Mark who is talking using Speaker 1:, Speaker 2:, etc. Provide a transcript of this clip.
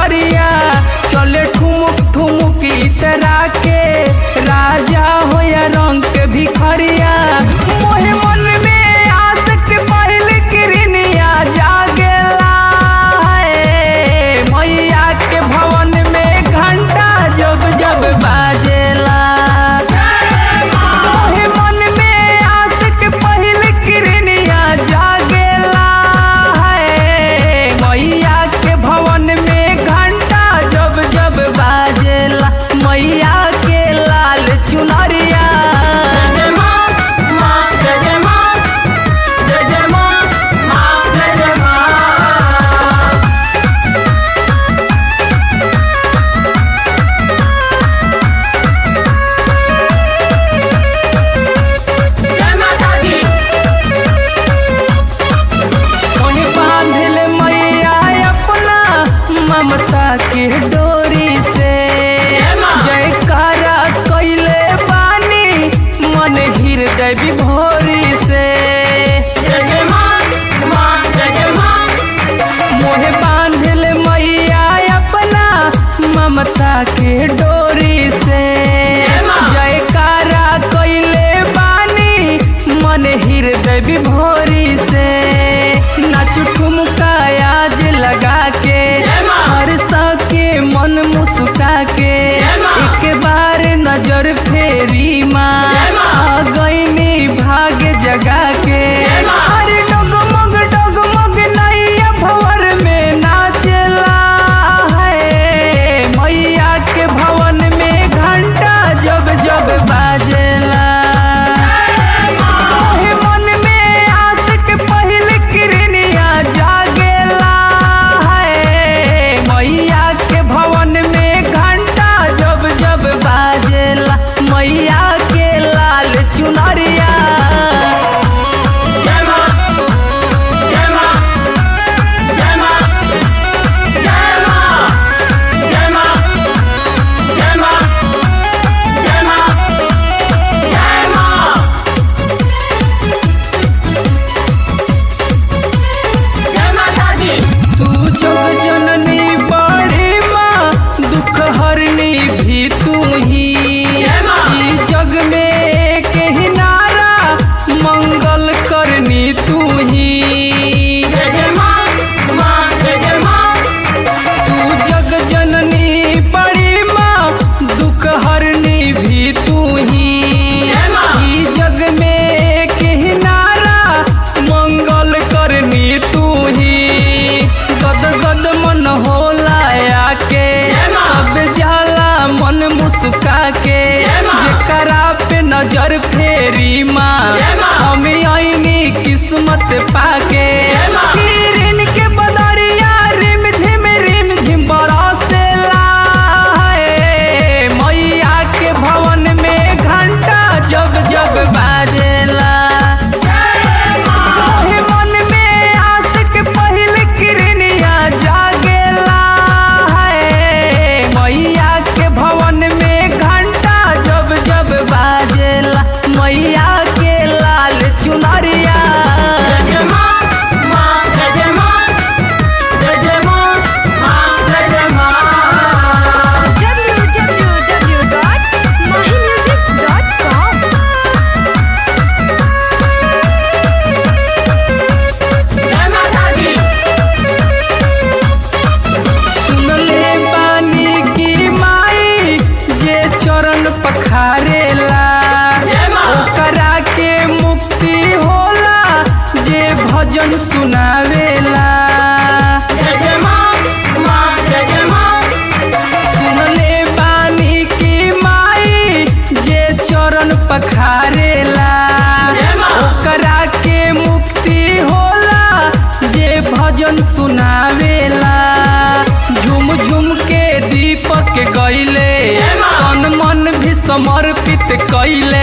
Speaker 1: चुनरिया चले ठुमुक ठुमुक इतरा के राजा हो या रंग के भिखरिया मोहे मन में आसक पहल किरनिया जागेला है मैया के भवन में घंटा जब जब बाजेला मोहे मन में आसक पहल किरनिया जागेला है मैया के भवन में घंटा जब जब बाजेला मैया के लाल चुनरिया
Speaker 2: जय मां मां जय जय मां जय जय मां मां जय जय मां जय माता दी
Speaker 1: ओहे बांधल मैया अपना ममता के डोरी से
Speaker 2: जय मां।
Speaker 1: जयकारा कैले बानी मन हृदय विभोरी से
Speaker 2: जय जय मां मां जय जय मां
Speaker 1: मोहे बांधल मैया अपना ममता के डोरी से
Speaker 2: जय मां।
Speaker 1: जयकारा कैले बानी मन हृदय विभोरी से नाचू ठुमका आज लगा के
Speaker 2: जय मां।
Speaker 1: हर के मन मुस्का के
Speaker 2: जय मां।
Speaker 1: एक बार नजर फेरी माँ
Speaker 2: जय मां।
Speaker 1: आ गईनी भाग जगा के
Speaker 2: जय मां।
Speaker 1: अरे डगमग डगमग नैया भवर में नाचला है मैया के भवन में घंटा जब जब बाजेला मोहे मन में आशिक पहिल किरनिया जागेला है मैया के भवन में घंटा जब जब बाजेला मैया के लाल चुनरिया
Speaker 2: जय मां जय मां जय मां जय मां जय मां जय मां जय मां जय मां जय माता दी
Speaker 1: तू जग जननी बड़ी माँ दुख हरनी भी तू ही
Speaker 2: जय माँ।
Speaker 1: ई जग में के नारा मंगल करनी तू ही
Speaker 2: जय जय मां मां जय जय मां
Speaker 1: तू जग जननी बड़ी माँ दुख हरनी भी तू ही
Speaker 2: जय माँ।
Speaker 1: ई जग में के नारा मंगल करनी तू ही गद गद मन होला आके
Speaker 2: जय माँ।
Speaker 1: सब जाला मन मुस्का के
Speaker 2: जय माँ।
Speaker 1: जेकरा पे नजर फेरी माँ
Speaker 2: जय माँ।
Speaker 1: हम आईनी किस्मत पाके
Speaker 2: जय माँ।
Speaker 1: किरण के बदरिया रिम झिम रिम झिम बरसेला है मैया के भवन में घंटा जब जब बाजेला मोहे मन में आशिक पहिल किरनिया जागेला है मैया के भवन में घंटा जब जब बाजेला मैया के लाल चुनरिया
Speaker 2: जय जय मां मां जय जय मां जय जय मां मां जय जय मां
Speaker 3: www.mahimusic.com
Speaker 2: जय माता दी
Speaker 1: सुनले बानी की माई जे चरण पखारेला
Speaker 2: जय माँ।
Speaker 1: ओकरा के मुक्ति होला जे भजन सुनावेला
Speaker 2: जय जय मां मां जय जय मां
Speaker 1: सुनले बानी की माई जे चरण पखारेला
Speaker 2: जय माँ।
Speaker 1: ओकरा के मुक्ति होला जे भजन सुनावेला झुम झुम के दीपक गईले
Speaker 2: जय माँ।
Speaker 1: तन मन भी समर्पित कैले